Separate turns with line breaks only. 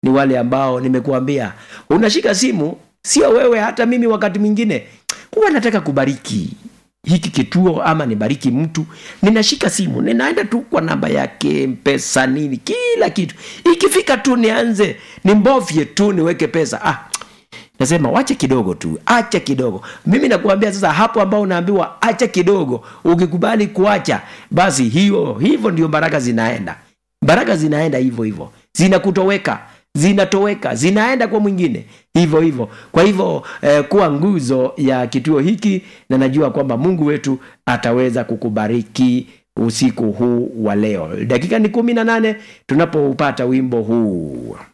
ni wale ambao nimekuambia unashika simu sio wewe hata mimi wakati mwingine huwa nataka kubariki hiki kituo ama nibariki mtu ninashika simu ninaenda tu kwa namba yake mpesa nini kila kitu ikifika tu nianze nimbovye tu niweke pesa ah, nasema wache kidogo tu acha kidogo mimi nakuambia sasa hapo ambao unaambiwa acha kidogo ukikubali kuacha basi hiyo hivyo ndio baraka zinaenda baraka zinaenda hivyo hivyo zinakutoweka zinatoweka zinaenda kwa mwingine hivyo hivyo kwa hivyo eh, kuwa nguzo ya kituo hiki na najua kwamba mungu wetu ataweza kukubariki usiku huu wa leo dakika ni kumi na nane tunapoupata wimbo huu